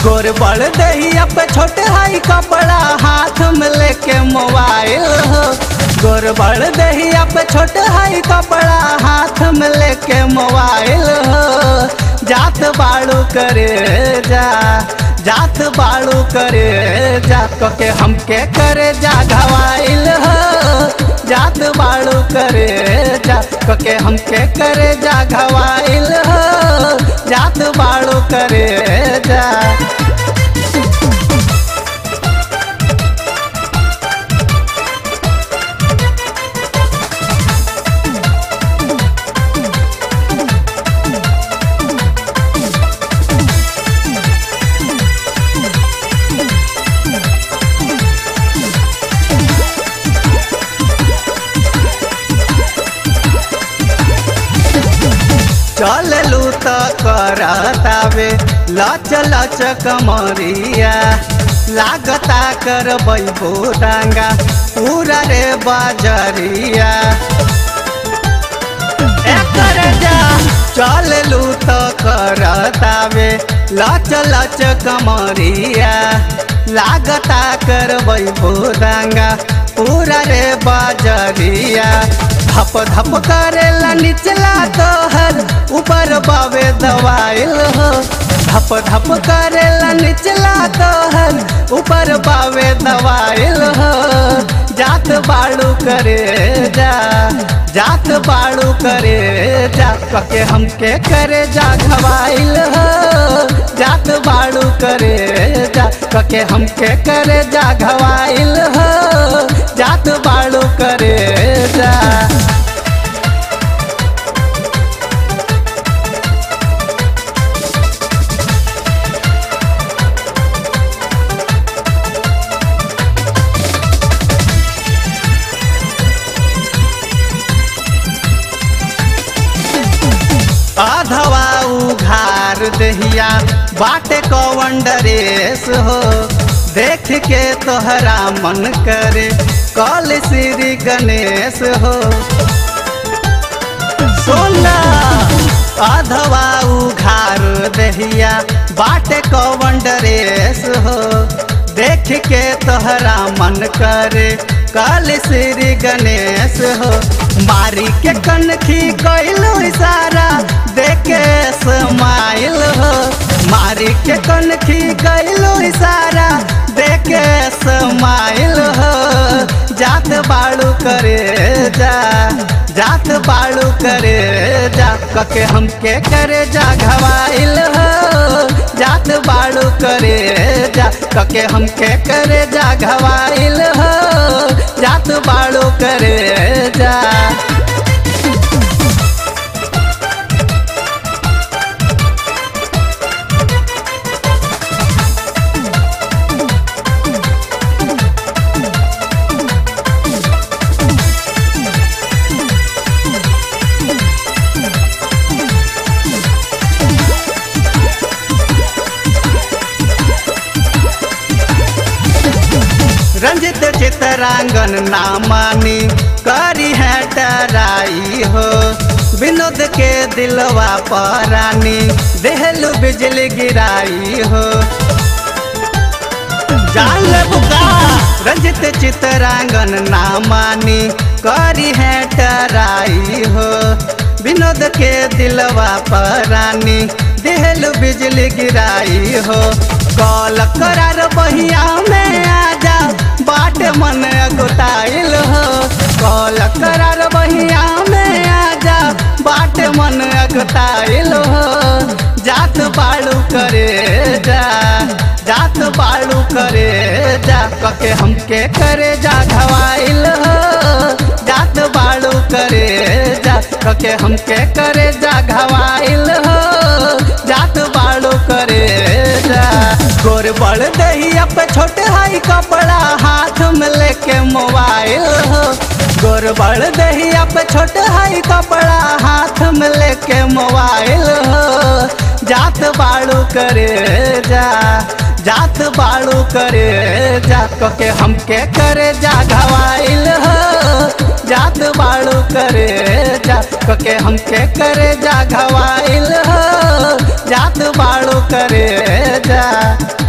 गोर बड़ दहिया पे छोटे हाई कपड़ा हाथ में लेके मोबाइल हो गोर बड़ दहिया पे छोटे हाई कपड़ा हाथ में लेके मोबाइल हो जात बाड़ू करे जा जात बाड़ू करे जा के हमके करे जा घवाइल हो जात बाड़ू करे जा के हमके करे जा घवाइल हो जात बाड़ू करे जा चललू त करतावे लच लच कमरिया लागता कर बैबो डांगा पूरा रे बाजरिया एकर जा चललू त करतावे लच लच कमरिया लागता कर बैबो डांगा पूरा रे बाजरिया धप धप करेला निचला तोहर ऊपर बावे दवाइल हो धप धप करेला निचला तोहर ऊपर बावे दवाइल हो जात बाड़ू करे जा जात बाड़ू करे जा कके हमके करे जा घवाइल हो जात बाड़ू करे जा कके हमके करे जा घवाइल हो जात बाड़ू करे जा आधवा उघार दहिया बाटे कौन डरेस हो देख के तोहरा मन करे कल श्री गणेश हो सोना आधवा उघार दहिया बाटे कौन डरेस हो देख के तोहरा मन करे कल श्री गणेश हो मारी के कनखी कैलू इशारा देखे स्माइल हो मारी के कनखी कैलू इशारा देखे स्माइल हो जात बाड़ू करे जा जात बाड़ू करे जा कके हमके करे जा घवाइल हो जात बाड़ू करे जा कके हमके करे जा घवाइल हो जात बाड़ू करे जा रंजित चितरांगन ना मानी करी है डराई हो विनोद के दिलवा परानी देहलू बिजली गिराई हो जान ले बुका रंजित चितरांगन ना मानी करी है डराई हो विनोद के दिलवा परानी देहलू बिजली गिराई हो कॉल करार बहिया में आजा बाट मन अगुताइल हो कॉल करार बहिया में आजा बाट मन अगुताइल हो जात बाड़ू करे जा जात बाड़ू करे जा कके हमके करे जा घवाइल हो जात बाड़ू करे जा कके हमके करे जा घवाइल हो जात बाड़ू करे जा गोर बड़ दहिया पे छोटे हाई कपड़ा हाथ में लेके मोबाइल हो गोर बड़ दहिया पे छोटे हाई कपड़ा हाथ में लेके मोबाइल हो जात बाड़ू करे जा जात बाड़ू करे जा के हमके करे जा घवाइल हो जात बाड़ू करे जा के हमके करे जा घवाइल हो जात बाड़ू करे जा